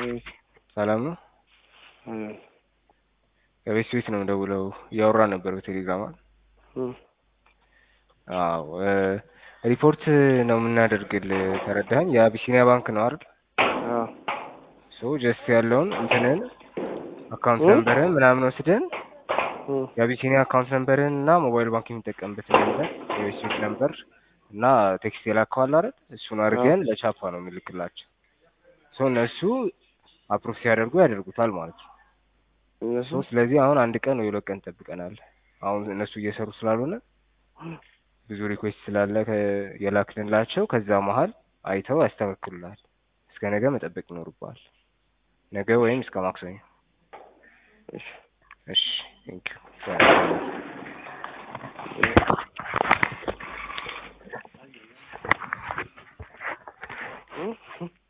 ሰላም ነው? ከቤት ቤት ነው የምደውለው። እያወራን ነበር በቴሌግራም አይደል? አዎ ሪፖርት ነው የምናደርግልህ ተረዳኸኝ? የአቢሲኒያ ባንክ ነው አይደል? ሶ ጀስት ያለውን እንትንን አካውንት ነምበርህን ምናምን ወስደን የአቢሲኒያ አካውንት ነምበርህን እና ሞባይል ባንክ የሚጠቀምበትን ነምበር የቤት ቤት ነምበር እና ቴክስት የላከዋል አይደል? እሱን አድርገን ለቻፓ ነው የምልክላቸው። ሶ እነሱ አፕሩቭ ሲያደርጉ ያደርጉታል ማለት ነው። እነሱ ሶ ስለዚህ አሁን አንድ ቀን ወይ ሁለት ቀን ጠብቀናል። አሁን እነሱ እየሰሩ ስላልሆነ ብዙ ሪኩዌስት ስላለ ከ- የላክልንላቸው ከዛ መሀል አይተው ያስተካክሉላል። እስከ ነገ መጠበቅ ይኖርብሃል። ነገ ወይም እስከ ማክሰኞ። እሺ እሺ ቴንኪው እ